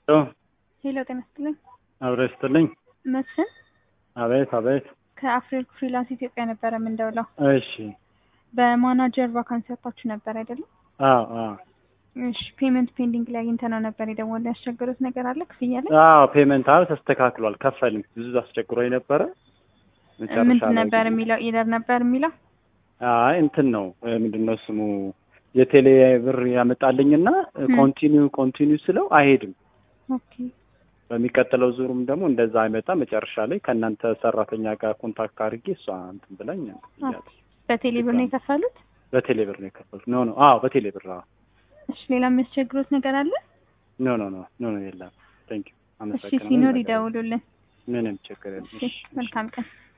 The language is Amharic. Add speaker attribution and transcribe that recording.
Speaker 1: ሄሎ ጤና ይስጥልኝ።
Speaker 2: አብረ ስትልኝ
Speaker 1: መስፍን
Speaker 2: አቤት አቤት።
Speaker 1: ከአፍሪል ፍሪላንስ ኢትዮጵያ ነበረ የምንደውለው።
Speaker 2: እሺ
Speaker 1: በማናጀር ቫካንሲ ወጥታችሁ ነበር አይደለም?
Speaker 2: አዎ አዎ
Speaker 1: እሺ ፔመንት ፔንዲንግ ላይ አግኝተነው ነበር የደወለው። ያስቸገሩት ነገር አለ ክፍያ ላይ?
Speaker 2: አዎ ፔመንት አዎ ተስተካክሏል። ከፈልም ብዙ አስቸግሮኝ ነበረ። መጨረሻ
Speaker 1: ምንድን
Speaker 2: ላይ
Speaker 1: ነበር
Speaker 2: ግን-
Speaker 1: የሚለው? ኢለር ነበር የሚለው?
Speaker 2: አይ እንትን ነው ምንድን ነው ስሙ የቴሌ ብር ያመጣልኝና
Speaker 1: ም።
Speaker 2: ኮንቲኒው ኮንቲኒው ስለው አይሄድም።
Speaker 1: ኦኬ
Speaker 2: በሚቀጥለው ዙሩም ደግሞ እንደዛ አይመጣ። መጨረሻ ላይ ከእናንተ ሰራተኛ ጋር ኮንታክት አድርጌ እሷ እንትን ብላኝ ብያለሁ።
Speaker 1: በቴሌ ብር ነው የከፈሉት?
Speaker 2: በቴሌ ብር ነው የከፈልኩት። ኖ ኖ አዎ በቴሌ ብር አዎ።
Speaker 1: እሺ ሌላ የሚያስቸግሩት ነገር አለ?
Speaker 2: ኖ ኖ ኖ ኖ ኖ የለም። ቴንክ ዩ
Speaker 1: እሺ
Speaker 2: አመሰግናለሁ።
Speaker 1: ሲኖር ይደውሉልን።
Speaker 2: ምንም ችግር የለም።
Speaker 1: እሺ መልካም ቀን።